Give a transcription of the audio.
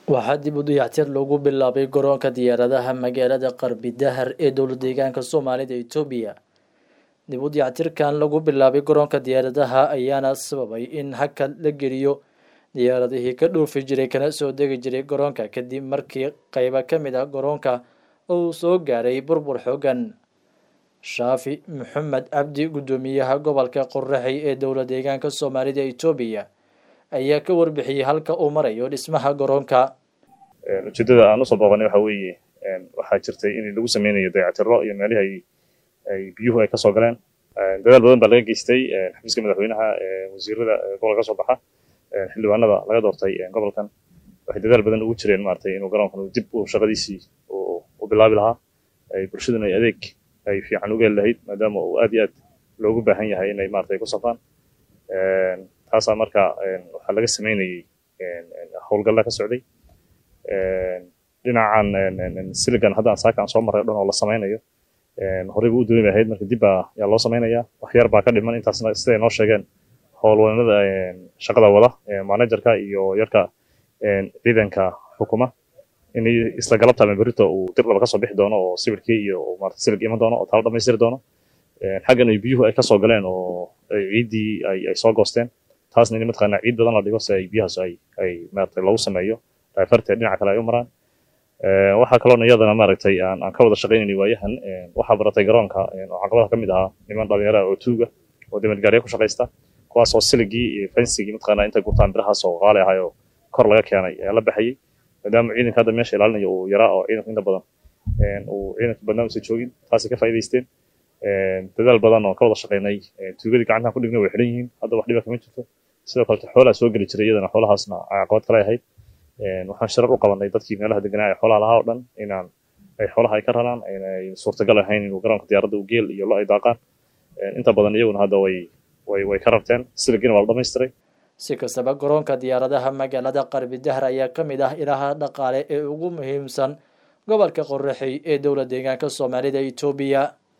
waxaa dib u dayactir lagu bilaabay garoonka diyaaradaha magaalada qarbi dahar ee dowlad deegaanka soomaalida etoobiya dib u dayactirkan lagu bilaabay garoonka diyaaradaha ayaana sababay in hakad la geliyo diyaaradihii ka dhoofi jiray kana soo degi jiray garoonka kadib markii qeybo ka mid ah garoonka uu soo gaaray burbur xoogan shaafi maxamed cabdi guddoomiyaha gobolka qoraxey ee dowlad deegaanka soomaalida etoobiya ayaa ka warbixiyey halka uu marayo dhismaha garoonka ujeedada aan usoo booqanay waxa weeye waxaa jirtay in lagu sameynayo dayactiro iyo meelihii ay biyuhu ay kasoo galeen dadaal badan baa laga geystay xafiiska madaxweynaha wasiirada gobolka kasoo baxa xildhibaanada laga doortay gobolkan waxay dadaal badan ugu jireen maratay inuu garoonkan dib u shaqadiisii u bilaabi lahaa ay bulshaduna ay adeeg ay fiican uga heli lahayd maadaama uu aad iyo aad loogu baahan yahay inay maratay ku safraan taasaa marka waxaa laga sameynayey howlgalla ka socday dhinacan siligan hadda aan saaka aan soo marray o dhan oo la sameynayo horey buu u dooni lahayd marka dib baa yaa loo sameynaya wax yar baa ka dhiman intaasna siday noo sheegeen howlwadanada shaqada wada managerka iyo yarka ciidanka xukuma in isla galabta ama berito uu dib laba kasoo bixi doono oo sawirkii iyo marata silig iman doono oo taalo dhamaystiri doono xaggan ay biyuhu ay kasoo galeen oo ciiddii ay soo goosteen taasna in mataqaanaa ciid badan la dhigo si ay biyahaas ay ay maaragtay lagu sameeyo daafarteed dhinaca kale ay u maraan waxaa kaloona iyadana maaragtay aan aan ka wada shaqaynayna waayahan waxaa baratay garoonka oo caqabadaha ka mid ahaa niman dhalinyara oo tuuga oo damadgaarya ku shaqaysta kuwaas oo siligii iyo fensigii mataqaanaa intay gurtaan birahaas oo qaali ahay oo kor laga keenay ayaa la baxayey maadaama ciidanka hadda meesha ilaalinayo uu yaraa oo ciidanka inta badan uu ciidanka badnaan usa joogin taasay ka faa'iidaysteen dadaal badan oo ka wada shaqaynay tuugadii gacantaan ku dhignay way xidhan yihiin hadda wax dhiba kama jirto sidoo kalete xoolaa soo geli jiray iyadana xoolahaasna caqabad kale ahayd waxaan shirar u qabanay dadkii meelaha deganaa ee xoolaha lahaa o dhan inaan ay xoolaha ay ka raraan inay suurtagal ahayn inuu garoonka diyaaradda uu geel iyo lo ay daaqaan inta badan iyaguna hadda way way way ka rarteen siligina waa la dhamaystiray si kastaba garoonka diyaaradaha magaalada qarbi dahar ayaa ka mid ah ilaha dhaqaale ee ugu muhiimsan gobolka qoraxey ee dowlad deegaanka soomaalida etoobiya